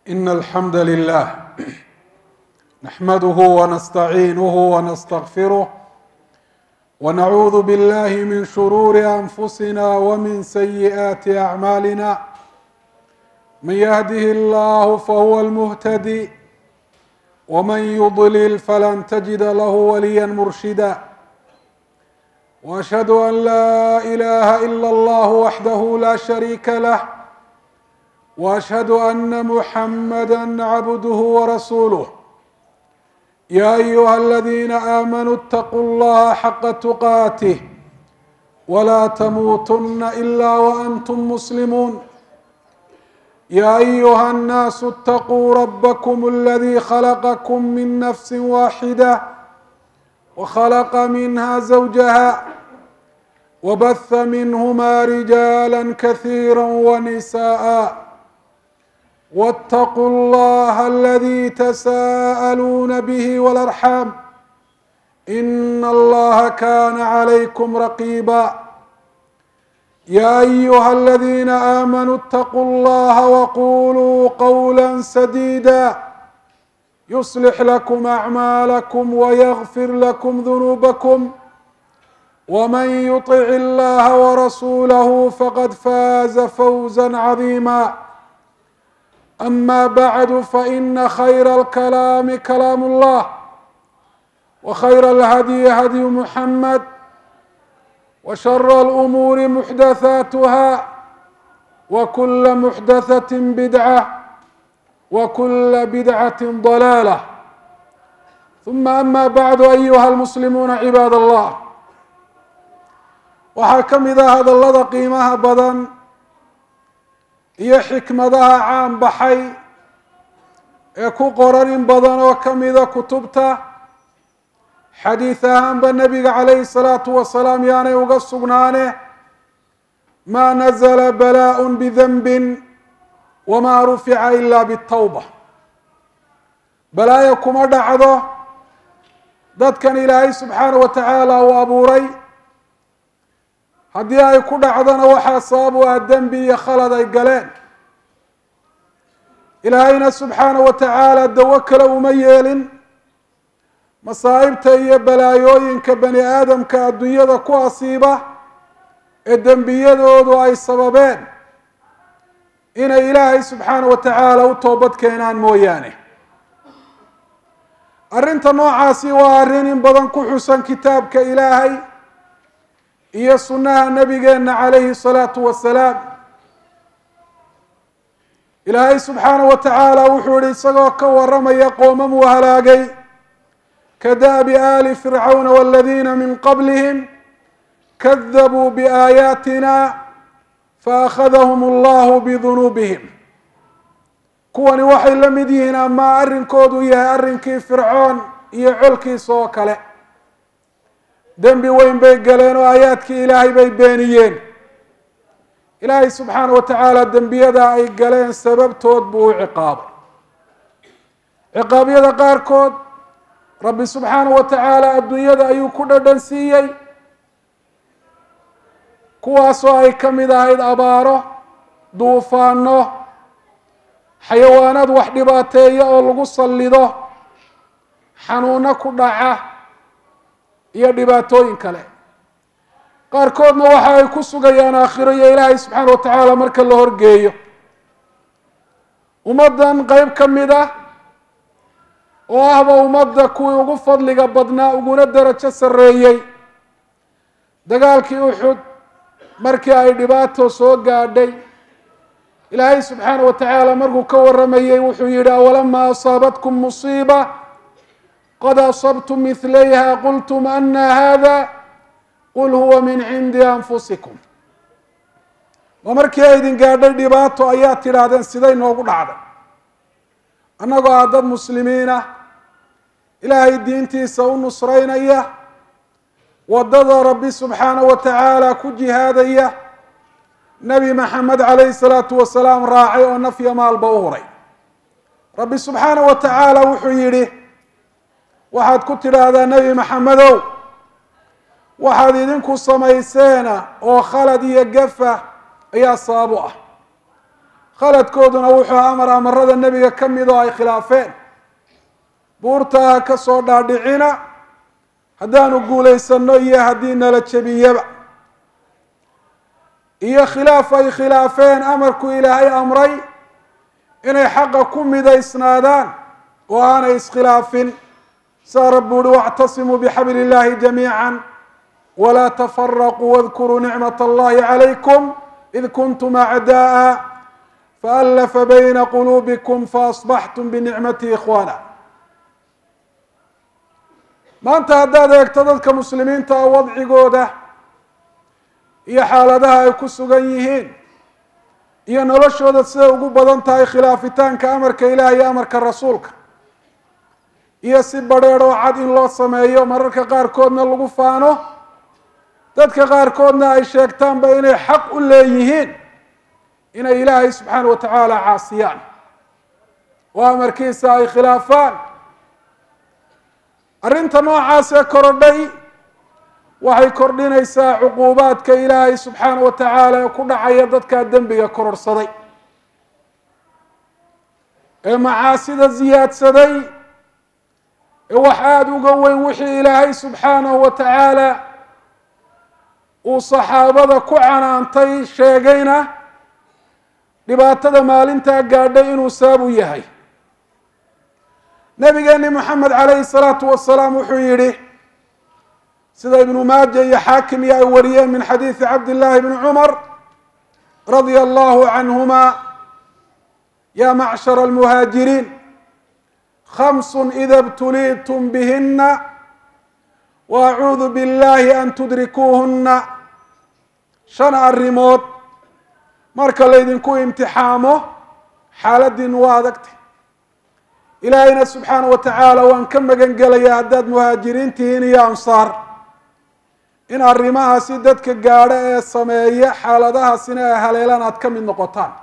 إن الحمد لله نحمده ونستعينه ونستغفره ونعوذ بالله من شرور أنفسنا ومن سيئات أعمالنا من يهده الله فهو المهتدي ومن يضلل فلن تجد له وليا مرشدا واشهد ان لا اله الا الله وحده لا شريك له واشهد ان محمدا عبده ورسوله يا ايها الذين امنوا اتقوا الله حق تقاته ولا تموتن الا وانتم مسلمون يا ايها الناس اتقوا ربكم الذي خلقكم من نفس واحده وخلق منها زوجها وبث منهما رجالا كثيرا ونساء واتقوا الله الذي تساءلون به والارحام ان الله كان عليكم رقيبا يا ايها الذين امنوا اتقوا الله وقولوا قولا سديدا يصلح لكم اعمالكم ويغفر لكم ذنوبكم ومن يطع الله ورسوله فقد فاز فوزا عظيما اما بعد فان خير الكلام كلام الله وخير الهدي هدي محمد وشر الامور محدثاتها وكل محدثه بدعه وكل بدعه ضلاله ثم اما بعد ايها المسلمون عباad الله waxaa ka mid ah hadallada qiimaha badan iyo xikmadaha caan baxay ee ku qoran in badan oo ka mida kutubta xadiid ahaanba nebiga calayhi salaatu wasalaam yaanay uga sugnaane maa nazla balaaء bidanbi wamaa rufica ila bitawba balaayo kuma dhacdo dadkan ilaahay subxaana wa tacaala uu abuuray haddii ay ku dhacdona waxaa sabab u ah dembi iyo khalad ay galeen ilaahayna subxaana wa tacaala dawo kale uma yeelin masaa'ibta iyo balaayooyinka bani aadamka adduunyada ku asiiba ee dembiyadoodu ay sababeen inay ilaahay subxaana wa tacaala u toobad keenaan mooyaane arrinta noocaasi waa arrin in badan ku xusan kitaabka ilaahay iyo sunnaha nabigeena calayhi salaatu wasalaam ilaahay subxaana wa tacaala wuxuu yihi isagoo ka waramaya qoomam uu halaagay ka da'bi aali fircawna waladiina min qablihim kadabuu biaayaatina faakhadahum allahu bidunuubihim kuwani waxay la mid yihiin ama arrinkoodu yahay arrinkii fircoon iyo colkiisa oo kale dembi weyn bay galeen oo aayaadkii ilaahay bay beeniyeen ilaahay subxaana wa tacaala dembiyada ay galeen sababtood buu u ciqaabay ciqaabyada qaarkood rabbi subxaana wa tacaala adduunyada ayuu ku dhadhan siiyey kuwaasoo ay ka mid ahayd abaaro duufaano xayawaanaad wax dhibaateeya oo lagu sallido xanuuno ku dhaca iyo dhibaatooyin kale qaarkoodna waxa ay ku sugayaan aakhiro iyo ilaahay subxaana wa tacaala marka la horgeeyo ummaddan qeyb ka mid ah oo ahba ummadda kuwii ugu fadliga badnaa uguna darajo sarreeyey dagaalkii uxud markii ay dhibaato soo gaadhay ilaahay subxaana wa tacaala markuu ka waramayey wuxuu yihi awalamaa asaabatkum musiiba qad asabtum midlayha qultum ana hada qul huwa min cindi anfusikum ma markii ay idin gaadhay dhibaato ayaa tidhaahdeen siday noogu dhacday annagoo ah dad muslimiinah ilaahay diintiisa u nusraynaya waddada rabbi subxaana wa tacaala ku jihaadaya nebi maxamed calayhi salaatu wasalaam raacay oo nafya maalba u huray rabbi subxaana wa tacaala wuxuu yidhi waxaad ku tidhaahdaa nebi maxamedow waxaad idinku samayseena oo khalad iyo gafa ayaa sabab u ah khaladkooduna wuxuu amar amarada nebiga ka mid oo ay khilaafeen buurtaha ka soo dhaadhicina haddaanu guulaysano iyo haddii nala jebiyaba iyo khilaaf ay khilaafeen amarku ilaahay amray inay xaqa ku midaysnaadaan oo aanay iskhilaafin saa rabbi uhi wاctasimuu bxabl اllahi jamiiعa wla tfaraquu wاdkuruu nicmaة اllahi عalaykum id kuntum acdaءa faأlafa bayna quluubikum faasbaxtum binicmati ikhwana maanta haddaad eegto dadka muslimiinta a wadcigooda iyo xaaladaha ay ku sugan yihiin iyo noloshooda siday ugu badan tahay khilaafitaanka amarka ilaah iyo amarka rasuulka iyo si badrheer oo cad in loo sameeyo mararka qaarkoodna lagu faano dadka qaarkoodna ay sheegtaanba inay xaq u leeyihiin inay ilaahay subxaana wa tacaala caasiyaan oo amarkiisa ay khilaafaan arrinta noocaas ee korodhay waxay kordhinaysaa cuquubaadka ilaahay subxaana wa tacaala ee ku dhacaya dadkaa dembiga kororhsaday ee macaasida ziyaadsaday ee wax aada uga weyn wixii ilaahay subxaanahu wa tacaala uu saxaabada ku canaantay sheegayna dhibaatada maalintaa gaadhay inuu sabab u yahay nabigeeni moxamed calayhi salaatu wasalaam wuxuu yidhi sida ibnu maaja iyo xaakim iyo ay wariyeen min xadiidi cabdillahi bni cumar radia allahu canhuma ya macshara almuhaajiriin khamsun ida btuliitum bihina waacuudu billahi an tudrikuuhuna shan arrimood marka laydinku imtixaamo xaaladiinu waa adagtay ilaahayna subxaana wa tacaala waan ka magan gelayaa haddaad muhaajiriin tihiin iyo ansaar in arrimahaasi dadka gaadho ee sameeya xaaladahaasina ay haleelaan aada ka mid noqotaan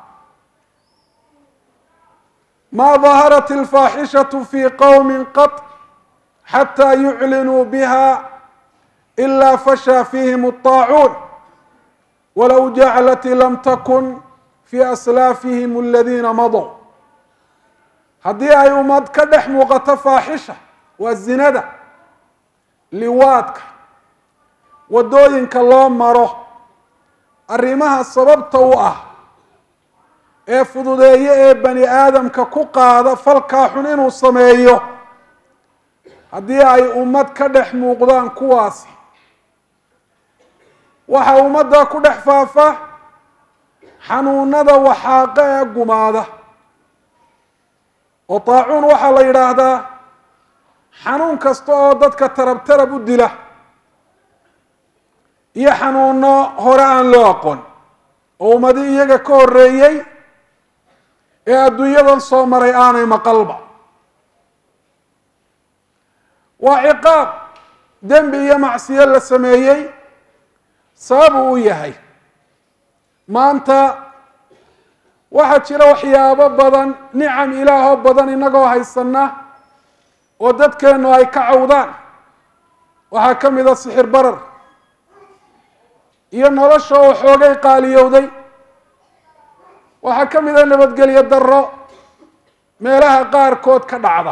ma daharat alfaaxishatu fi qowmi qat xataa yuclinuu biha ila fashaa fihim الطaacuun walow jaclati lam takun fi aslaafihim aladiina madow haddii ay ummad ka dhex muuqato faaxisha waa zinada liwaadka waddooyinka loo maro arrimaha sababta u ah ee fududeeye ee bani aadamka ku qaada falkaa xun inuu sameeyo haddii ay ummad ka dhex muuqdaan kuwaasi waxaa ummadda ku dhex faafa xanuunada waxaaqa ee gumaada oo taacuun waxaa la yidhaahdaa xanuun kasta oo dadka tarab tarab u dila iyo xanuuno hore aan loo aqoon oo ummadi iyaga ka horreeyey ee adduunyadan soo maray aanay maqalba waa ciqaab dembi iyo macsiyo la sameeyey sababuu u yahay maanta waxaa jira waxyaabo badan nicam ilaahoo badan inagoo haysana oo dadkeennu ay ka cawdaan waxaa ka mid a sixir barar iyo nolosha oo xoogay qaaliyowday waxaa ka mid a nabadgelyo darro meelaha qaarkood ka dhacda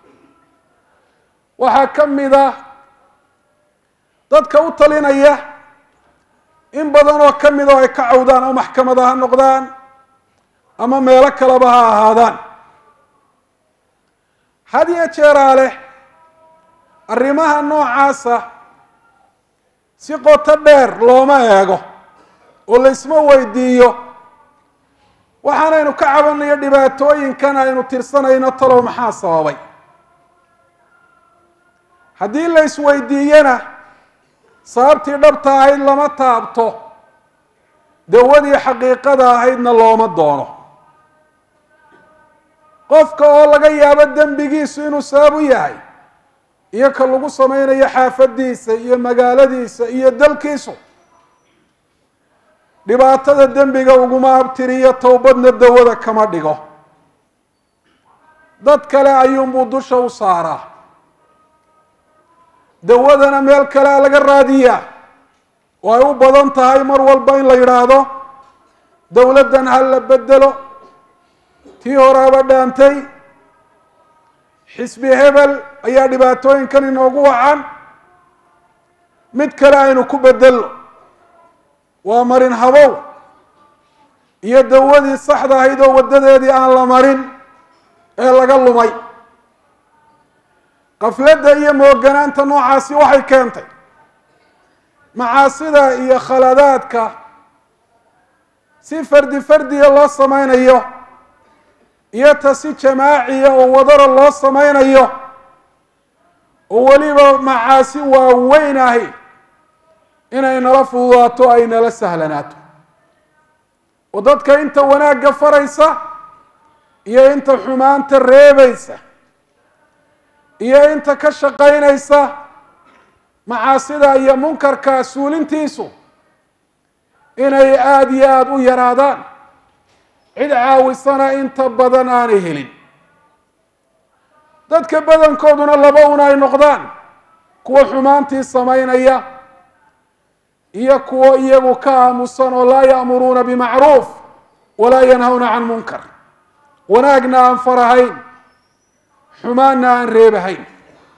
waxaa ka mid a dadka u talinaya in badan oo ka mid oo ay ka cawdaan oo maxkamada ha noqdaan ama meelo kaleba ha ahaadaan had iyo jeeraa leh arrimaha noocaasa si qoto dheer looma eego oo laysma weydiiyo waxaanaynu ka cabanayo dhibaatooyinkan aynu tirsanayno talow maxaa sababay haddii la isweydiiyana sababtii dhabta ahayd lama taabto dawadii xaqiiqada ahaydna looma doono qofka oo laga yaabo dembigiisu inuu sabab u yahay iyo ka lagu samaynayo xaafadiisa iyo magaaladiisa iyo dalkiisu dhibaatada dembiga uguma abtiriyo towbadna dawada kama dhigo dad kale ayuunbuu dusha u saaraa dawadana meel kalea laga raadiyaa oo ay u badan tahay mar walba in la yidhaahdo dowladdan ha la bedelo tii horaaba dhaantay xisbi hebel ayaa dhibaatooyinkan inoogu wacan mid kale aynu ku bedelno waa marin habow iyo dawadii saxda ahayd oo waddadeedii aan la marin ee laga lumay qafladda iyo mooganaanta noocaasi waxay keentay macaasida iyo khaladaadka si fardi fardiya loo samaynayo iyo ta si jamaaciya oo wadara loo samaynayo oo weliba macaasi waaweyn ahi inay nala fududaato ay nala sahlanaato oo dadka inta wanaagga faraysa iyo inta xumaanta reebaysa iyo inta ka shaqaynaysa macaasida iyo munkarka suulintiisu inay aada iyo aada u yaraadaan cid caawisana inta badan aanay helin dadka badankooduna laba un ay noqdaan kuwa xumaantii samaynaya iyo kuwo iyagu ka aamusan oo laa ya'muruuna bimacruuf walaa yanhawna can munkar wanaagna aan farahayn xumaanna aan reebahayn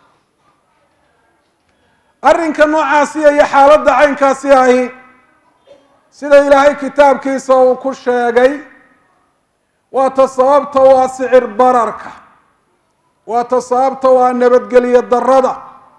arrinka noocaasiya iyo xaaladda caynkaasi ahi sida ilaahay kitaabkiisa uu ku sheegay waa ta sababta waa sicir bararka waa ta sababta waa nabadgelyo darada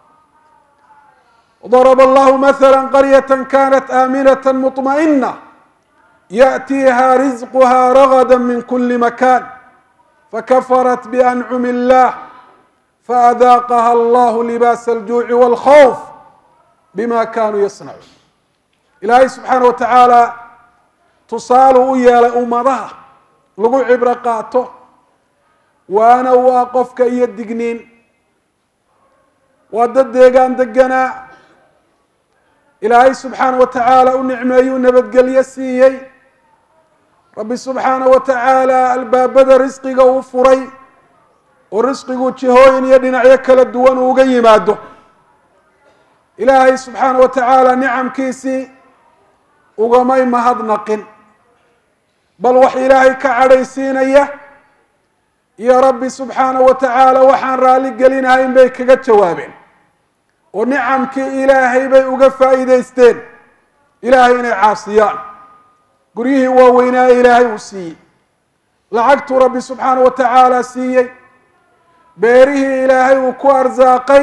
ضرب الله مثلا قرية كانت آمنة مطمئنة يأتيها رزقها رغدا من كل مكان فكفرت بأنعم الله فأذاقها الله لباس الجوع والخوف بما كانوا يصنعون إلهي سبحانه وتعالى tusaalu u yeelay ummadaha lagu cibro qaato waana waa qofka iyo digniin waa dad deegaan deganaa ilaahay subxaana wa tacaala u nicmeeyuu nabadgelyo siiyey rabbi subxaana wa tacaala albaabada risqiga uu furay oo risqigu jihooyin iyo dhinacyo kala duwan uuga yimaado ilaahay subxaana wa tacaala nicamkiisii ugamay mahadnaqin bal wax ilaahay ka cadhaysiinaya iyo rabbi subxaana wa tacaala waxaan raalli gelinahayn bay kaga jawaabeen oo nicamkii ilaahay bay uga faa'iidaysteen ilaahay inay caasiyaan guryihii waaweynaa ilaahay uu siiyey lacagtuu rabbi subxaana wa tacaala siiyey beerihii ilaahay uu ku arsaaqay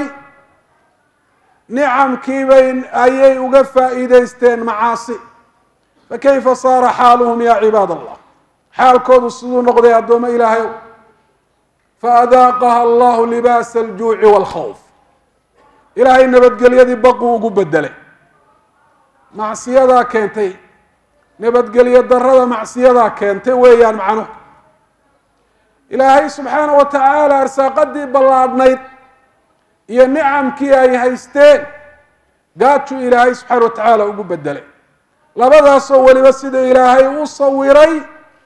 nicamkiibay ayay uga faa'iidaysteen macaasi fakayfa saara xaaluhum ya cibaad allah xaalkoodu siduu noqday addoommo ilaahay faadaaqaha allahu libaasa aljuuci waalkhawf ilaahay nabadgelyadii baquu ugu bedelay macsiyadaa keentay nabadgelyo darada macsiyadaa keentay weeyaan macnuhu ilaahay subxaana wa tacaala arsaaqadii ballaadhnayd iyo nicamkii ay haysteen gaajuu ilaahay subxaana wa tacaala ugu bedelay labadaasoo weliba sida ilaahay u sawiray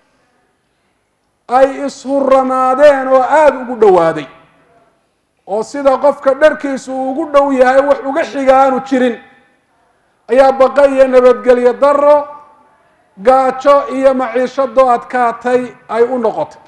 ay ishuranaadeen oo aada ugu dhowaaday oo sida qofka dharkiisu uu ugu dhow yahay wax uga xiga aanu jirin ayaa baqa iyo nabadgelyo daro gaajo iyo maciishadoo adkaatay ay u noqotay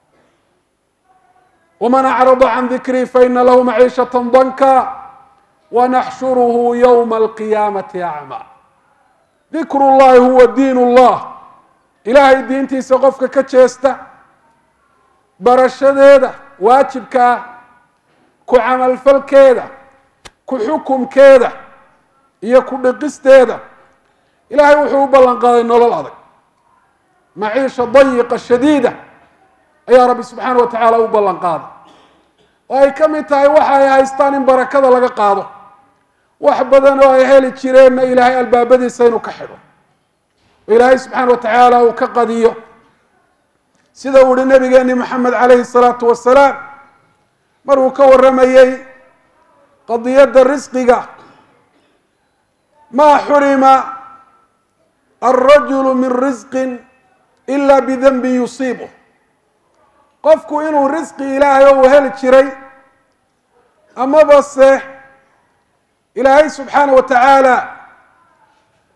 waman acrada can dikrii faina lahu maciishata danka wanaxshuruhu ywma alqiyaamati acmaa dikru llahi huwa diin llah ilaahay diintiisa qofka ka jeesta barashadeeda waajibka ah ku camalfalkeeda ku xukumkeeda iyo ku dhiqisteeda ilaahay wuxuu u ballan qaaday nolol adag maciisha dayiqa shadiida ayaa rabbi subxaana wa tacaala u ballan qaaday oo ay ka mid tahay waxa ay haystaan in barakada laga qaado wax badan oo ay heli jireenna ilaahay albaabadiisa inuu ka xidho oo ilaahay subxaana wa tacaala uu ka qadiyo sida uu ihi nabigeeni moxamed calayhi salaatu wasalaam maruu ka warramayey qadiyadda risqiga maa xurima alrajulu min risqin ila bidanbin yusiibu qofku inuu risqi ilaahay oo uu heli jiray amaba se ilaahay subxaana wa tacaala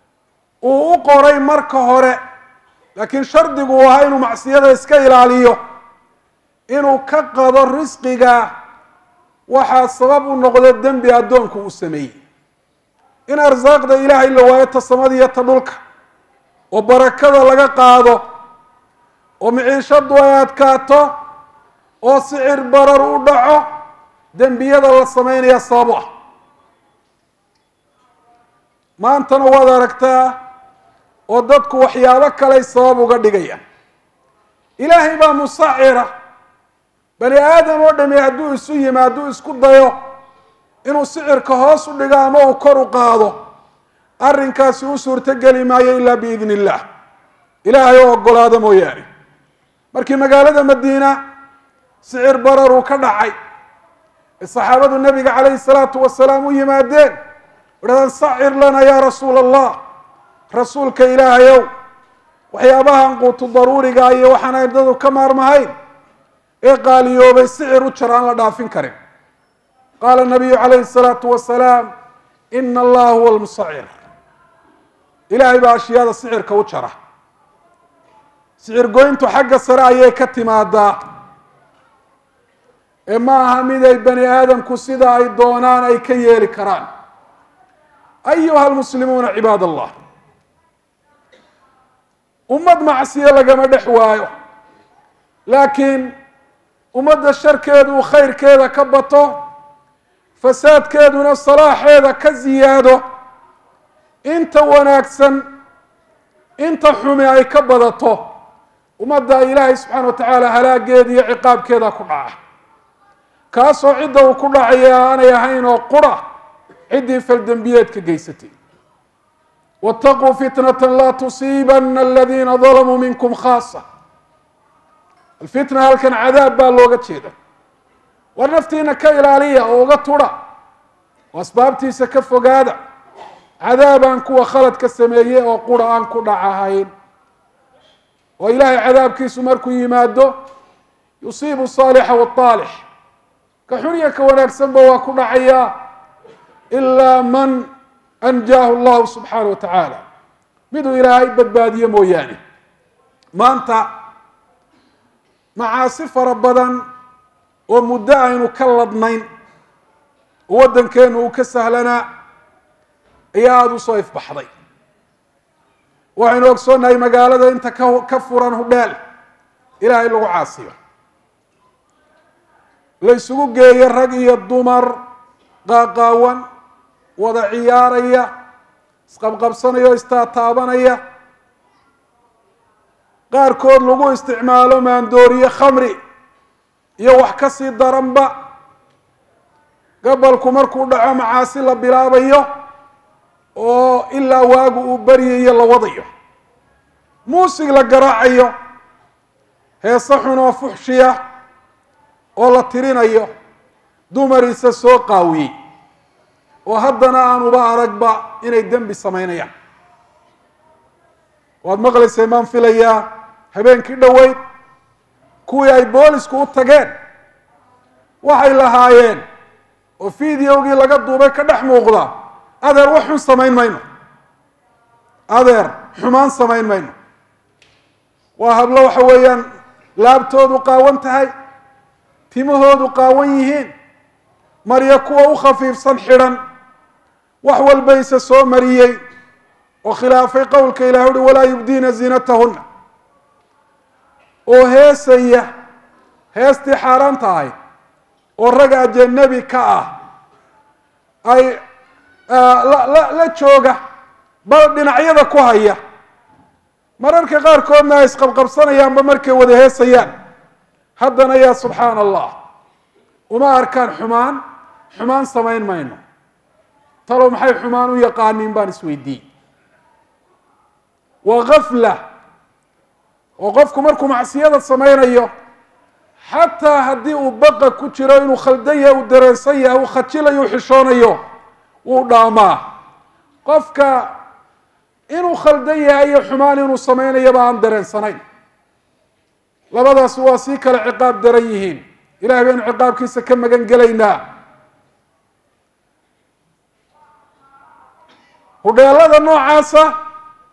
uu u qoray marka hore laakiin shardigu uu ahaa inuu macsiyada iska ilaaliyo inuu ka qado risqiga waxaa sabab u noqdo dembi addoonku uu sameeyey in arsaaqda ilaahay la waayo ta samada iyo ta dhulka oo barakada laga qaado oo miciishadu ay adkaato oo sicir barar u dhaco dembiyada la sameynaya sabab u ah maantana waad aragtaa oo dadku waxyaabo kaley sabab uga dhigayaan ilaahay baa musacira bani aadam oo dhami hadduu isu yimi hadduu isku dayo inuu sicirka hoos u dhigo ama uu kor u qaado arrinkaasi u suurtogeli maayo ilaa biidni illah ilaahay oo ogolaado mooyaane markii magaalada madiina sicir barar uu ka dhacay ee saxaabadu nabiga calayhi salaatu wasalaam u yimaadeen idhahdaan sacir lana yaa rasuula allah rasuulka ilaahayow waxyaabahan quutu daruuriga iyo waxaan ardadu ka maarmahayn ee qaaliyoobay sicir u jar aan la dhaafin karin qaala nabiyu calayhi salaatu wasalaam ina allaha huwa lmusacir ilaahay baa ashyaada sicirka u jara sicir goyntu xagga sare ayay ka timaadaa ee ma aha mid ay bani aadamku sida ay doonaan ay ka yeeli karaan ayuha almuslimuuna cibaad allah ummad macsiyo lagama dhex waayo laakiin ummadda sharkeedu uu khayrkeeda ka bato fasaadkeeduna salaaxeeda ka ziyaado inta wanaagsan inta xumi ay ka badato ummadda ilaahay subxaana wa tacaala halaageeda iyo ciqaabkeeda ku dhaca kaasoo cidda uu ku dhacaya aanay ahayn oo qura ciddii faldembiyeedka geysatay waataquu fitnata laa tusiibana aladiina dalamuu minkum khaasa alfitna halkan cadaab baa looga jeeda war naftiina ka ilaaliya oo uga tudha oo asbaabtiisa ka fogaada cadaabaan kuwa khaladka sameeyey oo qura aan ku dhacahayn oo ilaahay cadaabkiisu markuu yimaado yusiibu saalixa waalix ka xuniya ka wanaagsanba waa ku dhacayaa ilaa man anjaahu llahu subxaana wa tacaala miduu ilaahay badbaadiye mooyaane maanta macaasi fara badan oo muddo aynu ka ladnayn oo waddankeenu uu ka sahlanaa ayaa aada u soo ifbaxday waxaynu ogsoonnahay magaalada inta ka ka furan hudheel ilaahay lagu caasiyo la ysugu geeyo rag iyo dumar qaaqaawan wada ciyaaraya isqabqabsanaya oo istaataabanaya qaarkood lagu isticmaalo maandooriye khamri iyo wax ka sii daranba gabalku markuu dhaco macaasi la bilaabayo oo ilaa waagu uu baryayo la wadayo muusig la garaacayo heese xun oo fuxshiya oo la tirinayo dumariisa soo qaawiyey oo haddana aanuba aragba inay dembi samaynayaan waad maqlaysay maan filayaa habeenkii dhoweyd kuwii ay boolisku u tageen waxay lahaayeen oo videogii laga duubay ka dhex muuqda adeer wax xun samayn mayno adeer xumaan samayn mayno waa hablo waxa weeyaan laabtoodu qaawan tahay timahoodu qaawan yihiin maryo kuwa u khafiifsan xidhan wax walbayse soo mariyey oo khilaafay qowlka ilahi uhi walaa yubdiina ziinatahuna oo heesaya heestii xaaraan tahay oo rag ajanabi ka ah ay la la jooga bal dhinacyada ku haya mararka qaarkoodna ay isqabqabsanayaanba markay wada heesayaan haddana yaa subxaana allah uma arkaan xumaan xumaan samayn mayno talow maxay xumaan u yaqaaniin baan isweydiiyey waa gafla oo qofku markuu macsiyada samaynayo xataa haddii uu baqa ku jiro inuu khaldan yahay uu dareensan yahay uu khajilayo u xishoonayo wuu dhaamaa qofka inuu khaldan yahay iyo xumaan inuu samaynayaba aan dareensanayn labadaasi waa sii kale ciqaab daran yihiin ilahay baynu ciqaabkiisa ka magan gelaynaa hudheelada noocaasa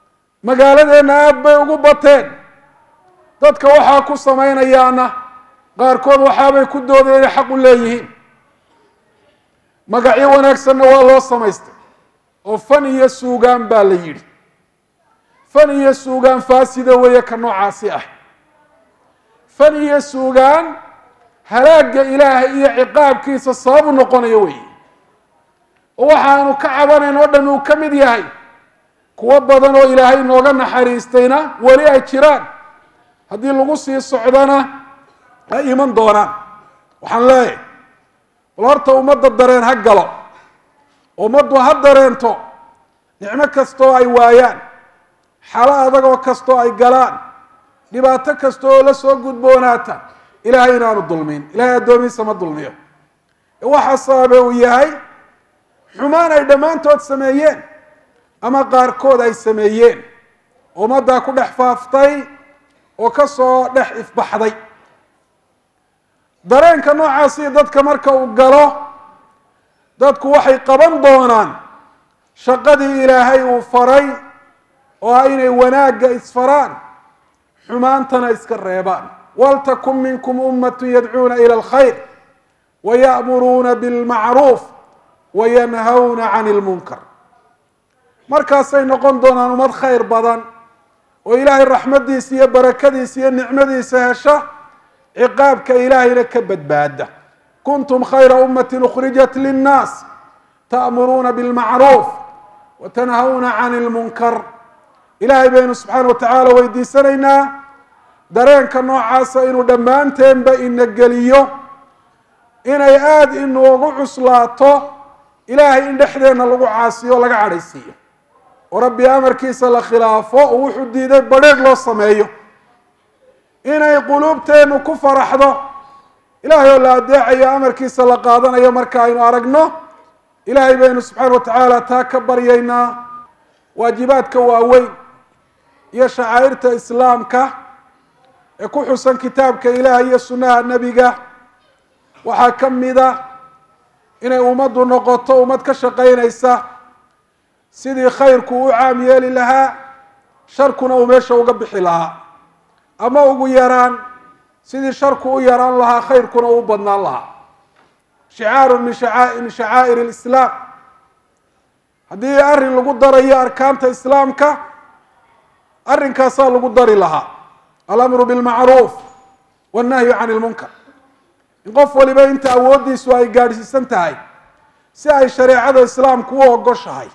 magaaladeenna aada bay ugu bateen dadka waxaa ku samaynayaana qaarkood waxaabay ku doodeen inay xaq u leeyihiin magacyo wanaagsanna waa loo samaystay oo fan iyo suugaan baa la yidhi fan iyo suugaan faasida weeye ka noocaasi ah fan iyo suugaan halaagga ilaahay iyo ciqaabkiisa sababu noqonayo weeye oo waxaanu ka cabanayn oo dhan uu ka mid yahay kuwo badan oo ilaahay nooga naxariistayna weli ay jiraan haddii lagu sii socdana ay iman doonaan waxaan leeyahay bal horta ummadda dareen ha galo ummaddu ha dareento nicmo kastoo ay waayaan xalo adagoo kastoo ay galaan dhibaato kasta oo la soo gudboonaata ilaahay inaanu dulmin ilahay addoomihiisa ma dulmiyo waxa sababe uu yahay xumaan ay dhammaantood sameeyeen ama qaarkood ay sameeyeen ummaddaa ku dhex faaftay oo ka soo dhex ifbaxday dareenka noocaasi dadka marka uu galo dadku waxay qaban doonaan shaqadii ilaahay uu faray oo ah inay wanaagga isfaraan xumaantana iska reebaan waltakun minkum ummatu yadcuuna ila alkhayr waya'muruuna bilmacruuf wayanhawna can ilmunkar markaasay noqon doonaan ummad khayr badan oo ilaahay raxmaddiisa iyo barakadiisa iyo nicmadiisa hesha ciqaabka ilaahayna ka badbaada kuntum khayra ummati ukhrijat linnaas ta'muruuna bilmacruuf watanhawna can ilmunkar ilaahay baynu subxaana wa tacaala weydiisanaynaa dareenka noocaasa inuu dhammaanteenba ina geliyo inay aada inoogu cuslaato ilaahay in dhexdeenna lagu caasiyo o laga cadhaysiiyo oo rabbi amarkiisa la khilaafo oo wuxuu diiday badheeg loo sameeyo inay quluubteennu ku faraxdo ilaahay oo la adeecayo amarkiisa la qaadanayo marka aynu aragno ilaahay baynu subxaana wa tacaala taa ka baryaynaa waajibaadka waaweyn iyo shacaa'irta islaamka ee ku xusan kitaabka ilaah iyo sunnaha nebiga waxaa ka mida inay ummaddu noqoto ummad ka shaqaynaysa sidii khayrku u caam yeeli lahaa sharkuna uu meesha uga bixi lahaa ama ugu yaraan sidii sharku u yaraan lahaa khayrkuna u badnaan lahaa shicaaru min min shacaa'ir alislaam haddii arrin lagu darayo arkaanta islaamka arrinkaasaa lagu dari lahaa alamru bilmacruuf wannahyu can ilmunkar in qof waliba inta awooddiisu ay gaadhsiisan tahay si ay shareecada islaamku u ogoshahay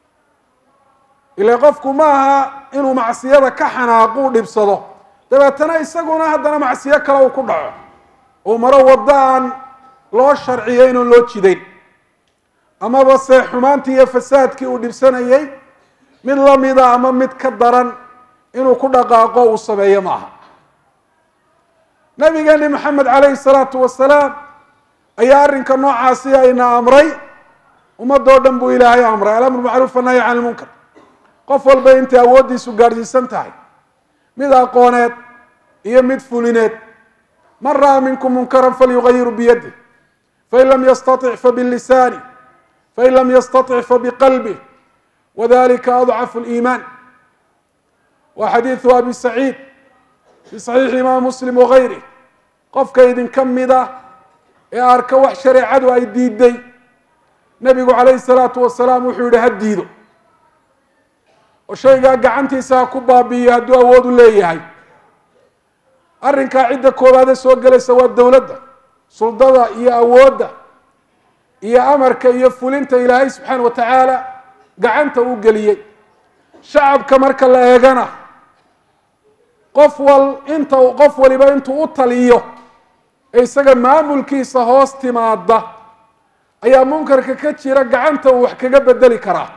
ila qofku ma aha inuu macsiyada ka xanaaqu u dhibsado dabeetana isaguna haddana macsiyo kale uu ku dhaco uu maro waddo aan loo sharciyo inuun loo jidayn amaba se xumaantii iyo fasaadkii uu dhibsanayay mid lamida ama mid ka daran inuu ku dhaqaaqo uu sameeyo maaha nabigeeni maxamed calayhi salaatu wasalaam ayaa arrinka noocaasi ayna amray ummadoo dhan buu ilaahay amray alamru macruuf annahyi can ilmunkar qof walba intay awooddiisu gaadhsiisan tahay mid aqooneed iyo mid fulineed man ra'aa minkum munkaran falyugayiru biyadih fain lam yastatic fabilisaani fain lam yastatic fabiqalbih wadalika adcafu liimaan wa xadiidu abi saciid fi saxiixi imaam muslim wagayrih qofka idinka mida ee arka wax shareecadu ay diiday nebigu calayhi salaatu wasalaam wuxuu yihi ha diido oo shaygaa gacantiisa ha ku baabi'iyo hadduu awood u leeyahay arrinkaa cidda koowaade soo gelaysa waa dowladda suldada iyo awoodda iyo amarka iyo fulinta ilaahay subxaana wa tacaala gacanta uu geliyey shacabka marka la eegana qof wal inta qof waliba intuu u taliyo ee isaga maamulkiisa hoos timaada ayaa munkarka ka jira gacanta uu wax kaga bedeli karaa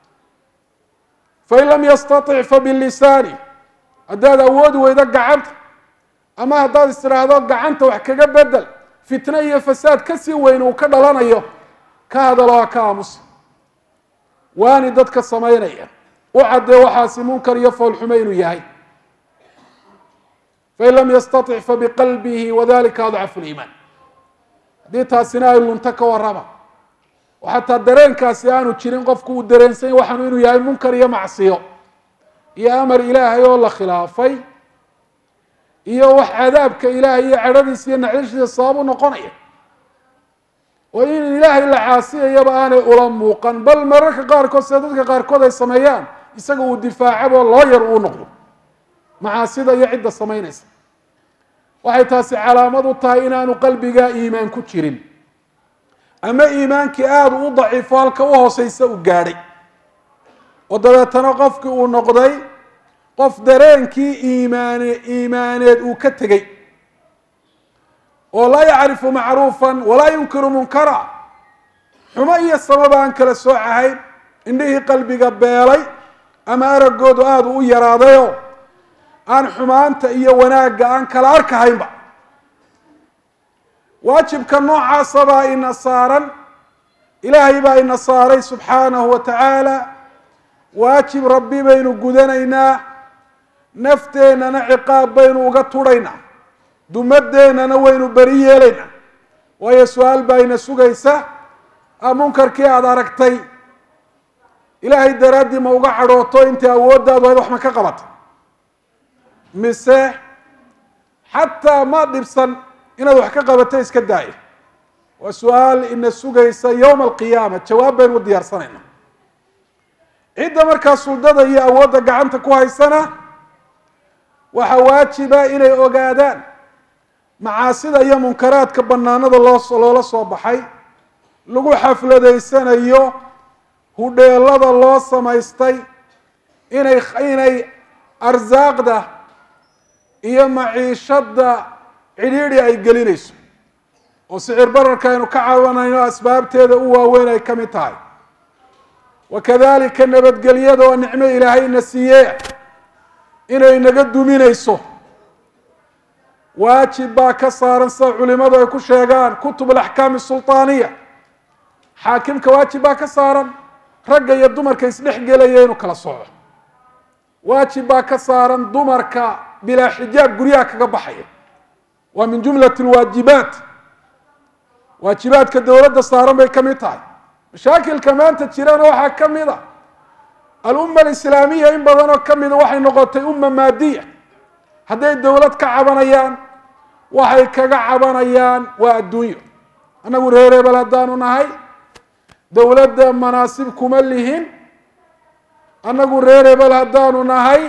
fain lam yastatic fabilisaani haddaad awoodi weydo gacanta ama haddaad is tidhaahdo gacanta wax kaga bedel fitne iyo fasaad kasii weyn uu ka dhalanayo ka hadalo ha ka aamusa waani dadka samaynaya u caddee waxaasi munkar iyo foolxume inuu yahay fain lam yastatic fabiqalbihi wadalika adcafu liimaan haddii taasina ay lunto ka warrama oo xataa dareenkaasi aanu jirin qofku uu dareensanya waxaanu inuu yahay munkar iyo macsiyo iyo amar ilaahay oo la khilaafay iyo wax cadaabka ilaahay iyo cadhadiisa iyo naxdishiisa sabab u noqonaya oo in ilaahay la caasiyayaba aanay ula muuqan bal mararka qaarkood sida dadka qaarkood ay sameeyaan isaga uu difaacabo loo yar uu noqdo macaasida iyo cidda samaynaysa waxay taasi calaamad u tahay inaanu qalbigaa iimaan ku jirin ama iimaankii aada u daciifo halka u hooseysa u gaadhay oo dabeetana qofkii uu noqday qof dareenkii iimaane iimaaneed uu ka tegey oo laa yacrifu macruufan walaa yunkiru munkara xumo iyo samaba aan kala soocahayn indhihii qalbiga beelay ama araggoodu aada u yaraadayoo aan xumaanta iyo wanaagga aan kala arkahaynba waajibka noocaasa baa ina saaran ilaahay baa ina saaray subxaanahu wa tacaala waajib rabbi baynu gudanaynaa nafteennana ciqaab baynu uga tudhaynaa dumadeennana waynu beri yeelaynaa waayo su-aal baa ina sugaysa a munkarkii aada aragtay ilaahay daraaddii ma uga cadhooto intii awooddaadu ayd wax ma ka qabatay mise xataa ma dhibsan inaad wax ka qabato iska daayo waa su-aal ina sugaysa yowma alqiyaama jawaab baynu u diyaarsanayna cidda markaa suldada iyo awoodda gacanta ku haysana waxaa waajiba inay ogaadaan macaasida iyo munkaraadka banaanada loo loola soo baxay lagu xafladaysanayo hudheelada loo samaystay inay inay arsaaqda iyo maciishadda cidhiidhi ay gelinayso oo sicir bararka aynu ka cabanayno asbaabteeda u waaweyn ay ka mid tahay wakadalika nabadgelyada oo nicmo ilaahay na siiye inay naga duminayso waajib baa ka saaran sida culimadu ay ku sheegaan kutub alaxkaam sulطaaniya xaakimka waajib baa ka saaran ragga iyo dumarka isdhex gelaya inuu kala soco waajib baa ka saaran dumarka bilaa xijaab guryaha kaga baxaya waa min jumlat lwaajibaat waajibaadka dowladda saaran bay ka mid tahay mashaakilka maanta jirana waxaa ka mid a alumma alislaamiya in badan oo ka mida waxay noqotay umma maadiya hadday dowlad ka cabanayaan waxay kaga cabanayaan waa adduunyo annagu reer hebel haddaanu nahay dowladda manaasib kuma lihin annagu reer hebel haddaanu nahay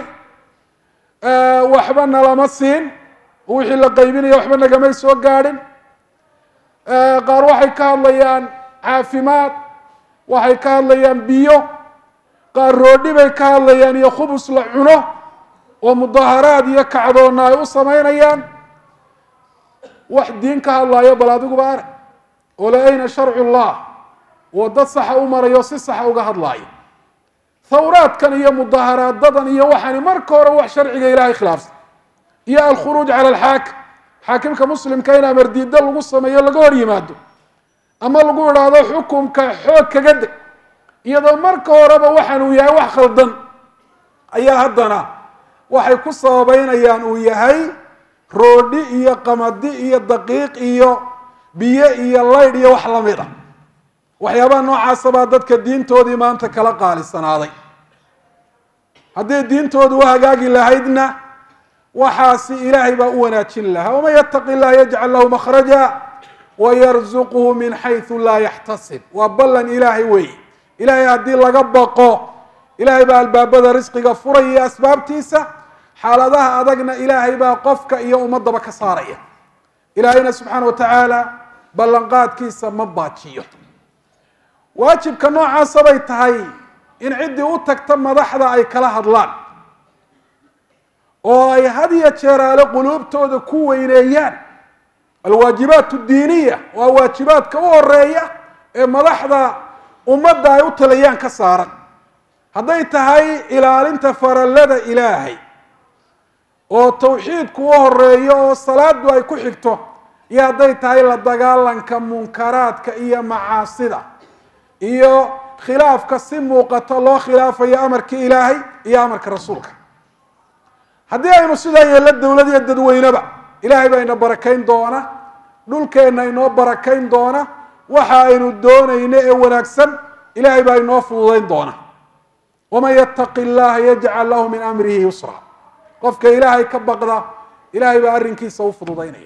waxba nalama siin wixii la qaybinaya waxba nagamay soo gaadhin qaar waxay ka hadlayaan caafimaad waxay ka hadlayaan biyo qaar roodhi bay ka hadlayaan iyo khubus la cuno oo mudaharaad iyo kacdoonna ay u samaynayaan wax diin ka hadlaayo bal adiguba arag oo la ayna sharcu llah oo dad saxa u marayo si saxa uga hadlaayo thawraadkan iyo mudaharaadadan iyo waxaani marka hore wax sharciga ilahay khilaafsan iyo alkhuruuj cala alxaakim xaakimka muslimka in amardiida lagu sameeyo laga hor yimaado ama lagu idhaahdo xukumka xoog kaga deg iyadoo marka horeba waxaan uu yahay wax khaldan ayaa haddana waxay ku sababeynayaan uu yahay roodhi iyo qamadi iyo daqiiq iyo biyo iyo laydh iyo wax lamid a waxyaabaha noocaasa baa dadka diintoodii maanta kala qaalisanaaday hadday diintoodu u hagaagi lahaydna waxaasi ilaahay baa u wanaajin lahaa waman yataqi illah yajcal lahu makhraja wayarzuqhu min xaysu laa yaxtasib waa ballan ilaahay weeye ilaahay haddii laga baqo ilaahay baa albaabada risqiga furaya iyo asbaabtiisa xaaladaha adagna ilaahay baa qofka iyo ummadaba ka saaraya ilaahayna subxaana wa tacaala ballanqaadkiisa ma baajiyo waajibka noocaasa bay tahay in ciddii u tagta madaxda ay kala hadlaan oo ay had iyo jeeraale quluubtooda ku weyneeyaan alwaajibaat diiniya waa waajibaadka u horeeya ee madaxda ummadda ay u talayaan ka saaran hadday tahay ilaalinta farallada ilaahay oo tawxiidku u horeeyo oo salaadu ay ku xigto iyo hadday tahay la dagaalanka munkaraadka iyo macaasida iyo khilaafka si muuqato loo khilaafayo amarkii ilaahay iyo amarka rasuulka haddii aynu sidaa yeello dowlad iyo dadweyneba ilaahay baa ina barakayn doona dhulkeenna inoo barakayn doona waxa aynu doonayno ee wanaagsan ilaahay baa inoo fududayn doona waman yattaqi llaha yajcal lahu min amrihi yusra qofka ilaahay ka baqda ilaahay baa arrinkiisa u fududaynaya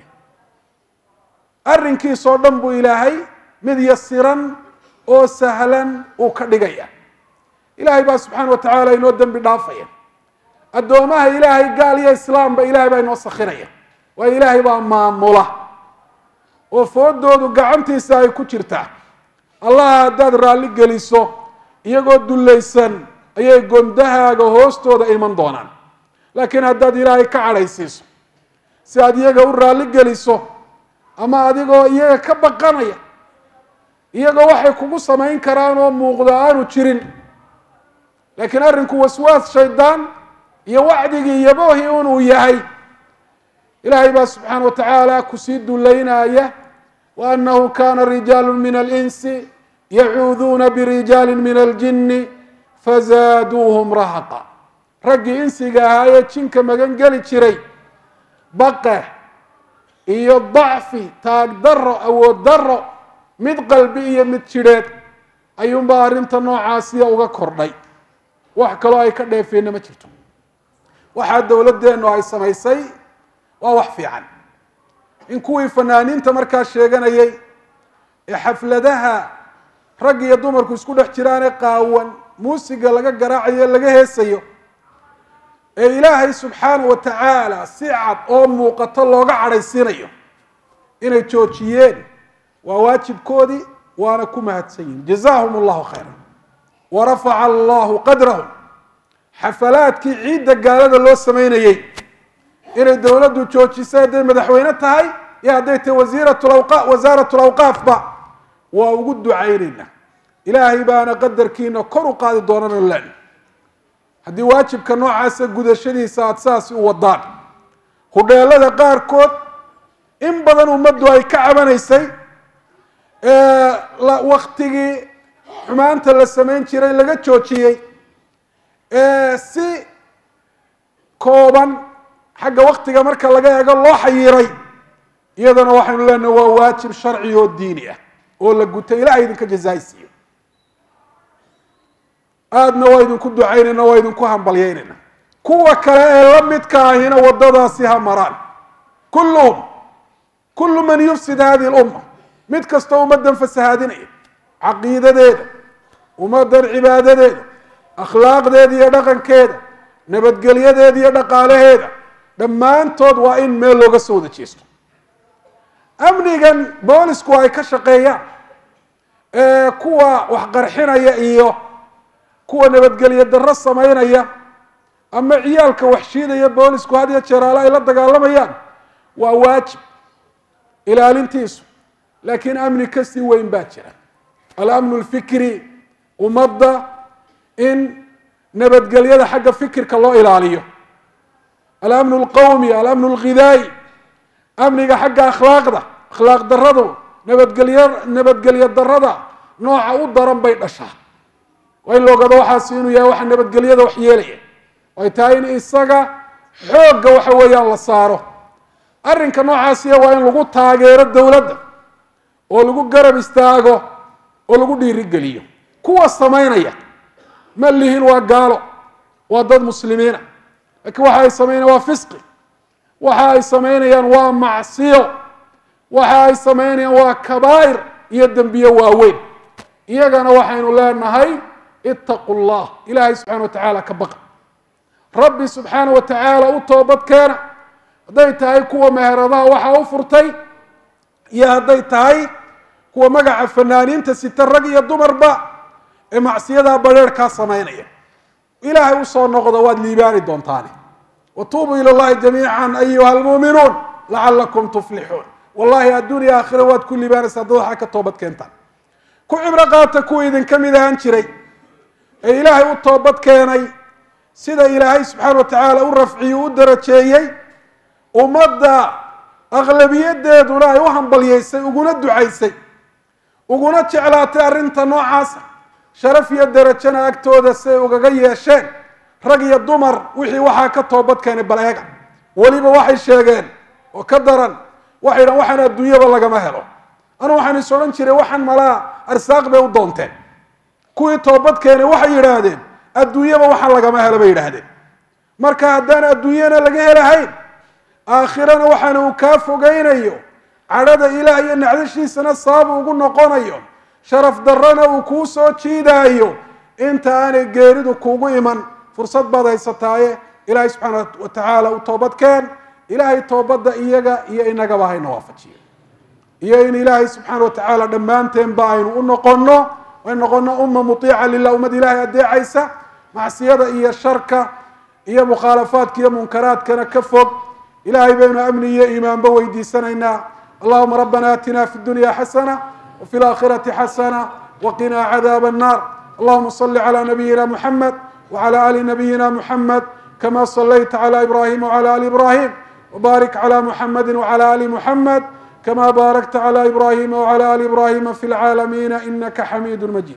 arrinkiisoo dhan buu ilaahay mid yasiran oo sahlan uu ka dhigaya ilaahay baa subxaana wa tacaala inoo dembi dhaafaya addoomaha ilaahay gaal iyo islaamba ilahay baa inoo sakhinaya waayo ilaahay baa maamula oo foodoodu gacantiisa ay ku jirtaa allaha haddaad raalli geliso iyagoo dullaysan ayay gondahaaga hoostooda iman doonaan laakiin haddaad ilaahay ka cadhaysiiso si aad iyaga u raalli geliso ama adigoo iyaga ka baqanaya iyagoo waxay kugu samayn karaan oo muuqdo aanu jirin laakiin arrinku waswaas shaydaan iyo wacdigii yabohi un uu yahay ilaahay baa subxaana wa tacaala kusii dullaynaya wa annahu kana rijaalu min alinsi yacuuduuna birijaali min aljini fazaaduuhum rahaqa raggii insiga ahaa ee jinka magan geli jiray baqe iyo dacfi taag daro awood daro mid qalbi iyo mid jidheed ayuunbaa arrinta noocaasiya uga kordhay wax kaloo ay ka dheefeenna ma jirto waxaa dowladdeennu ay samaysay waa wax fiican in kuwii fanaaniinta markaa sheeganayay ee xafladaha rag iyo dumarku isku dhex jiraane qaawan muusiga laga garaacayo e laga heesayo ee ilaahay subxaana wa tacaala si cad oo muuqato looga cadhaysiinayo inay joojiyeen waa waajibkoodii waana ku mahadsan yihin jazaahum allahu khayra wa rafaca allahu qadrahum xafalaadkii ciidda gaalada loo sameynayey inay dowladdu joojisay hadday madaxweyne tahay iyo hadday tahay wasiiratlawa wasaarat lawqaafba waa ugu ducaynayna ilaahay baana qadarkiina kor u qaadi doonano len haddii waajibka noocaasa gudashadiisa aada saasi u wadaan hudheelada qaarkood in badan ummaddu ay ka cabanaysay waktigii xumaanta la samayn jiray laga joojiyey si kooban xagga waktiga marka laga eego loo xayiray iyadana waxaynu leenahay waa waajib sharci oo diini ah oo la gutay ilahay idinka jazaaysiiyo aadna waa idinku ducaynayna waa idinku hambalyaynayna kuwa kale ee la midka ahina waddadaasi ha maraan kulluhum kullu man yufsid hadihi lumma mid kastoo ummaddan fasahaadinaya caqiidadeeda ummaddan cibaadadeeda akhlaaqdeeda iyo dhaqankeeda nabadgelyadeeda iyo dhaqaalaheeda dhammaantood waa in meel looga soo wada jeesto amnigan boolisku ay ka shaqeeyaan ee kuwa waxqarxinaya iyo kuwa nabadgelyo darro samaynaya ama ciyaalka waxshiidaya boolisku had iyo jeeraale ay la dagaalamayaan waa waajib ilaalintiisu laakiin amni kasii weyn baa jira alamnu lfikri ummadda in nabadgelyada xagga fikirka loo ilaaliyo alamnu lqawmi alamnu lghidaayi amniga xagga akhlaaqda akhlaaq daradu nabadgelyo nabadgelyo darada nooca u daran bay dhashaa waa in loogado waxaasi inuu yahay waxa nabadgelyada wax yeelaya ay tahay in isaga xoogga waxa weeyaan la saaro arrinka noocaasiya waa in lagu taageero dowladda oo lagu garab istaago oo lagu dhiirigeliyo kuwa samaynaya ma lihin waa gaalo waa dad muslimiina laakiin waxa ay samaynayaan waa fisqi waxa ay samaynayaan waa macsiyo waxa ay samaynayaan waa kabaa'ir iyo dembiye waaweyn iyagana waxaynu leenahay itaqu llah ilaahay subxana wa tacaala ka baqa rabbi subxaana wa tacaala u toobad keena hadday tahay kuwa meheradaha waxa u furtay iyo hadday tahay kuwa magaca fanaaniinta sita rag iyo dumarba ee macsiyadaa badheerhkaa samaynaya ilaahay usoo noqdo waad liibaani doontaani watuubuu ila llahi jamiican ayuha almuuminuun lacalakum tuflixuun wallahi adduuniya aakhira waad ku liibaanaysaa dad waxaa ka toobad keentaan ku cibro qaata kuwa idinka mid ahaan jiray ee ilaahay u toobad keenay sida ilaahay subxaana wa tacaala u rafciyey u darajeeyey ummadda aqlabiyadeeduna ay u hambalyeysay uguna ducaysay uguna jeclaatay arrinta noocaasa sharaf iyo darajana agtooda siay ugaga yeesheen rag iyo dumar wixii waxaa ka toobad keenay bal eega weliba waxay sheegeen oo ka daran waxay dhahan waxaan adduunyaba lagama helo anu waxaan is odhan jiray waxaan malaa arsaaq bay u doonteen kuwii toobad keenay waxay yidhaahdeen adduunyaba waxaan lagama helo bay yidhaahdeen marka haddaan adduunyana laga helahayn aakhirana waxaana uu kaa fogeynayo cadhada ilaah iyo nacdashiisana sabab ugu noqonayo sharaf darrona uu kuu soo jiidaayo inta aanay geeridu kuugu iman fursad baad haysataaye ilaahay subxaana wa tacaala u toobadkeen ilaahay toobadda iyaga iyo inagaba hayna waafajiyo iyo in ilaahay subxaana wa tacaala dhammaanteenba aynu u noqono aynu noqono umma mutiica lilah ummad ilaahay adeecaysa macsiyada iyo sharka iyo mukhaalafaadka iyo munkaraadkana ka fog ilahay baynu amni iyo iimaanba weydiisanaynaa allahuma rabbana aatina fi dunya xasana wafi laakhirati xasana waqinaa cadaab الnar allahuma صli calى nabiyina muxamed wعlى ali nabiyina muxamed kama صlayta عlى ibrahim wعlى ali ibrahim wbarik عlى muxamedi wعlى ali muxamed kama barakta عlى ibrahima wعlى ali ibrahima fi اlcaalamina inaka xamid majid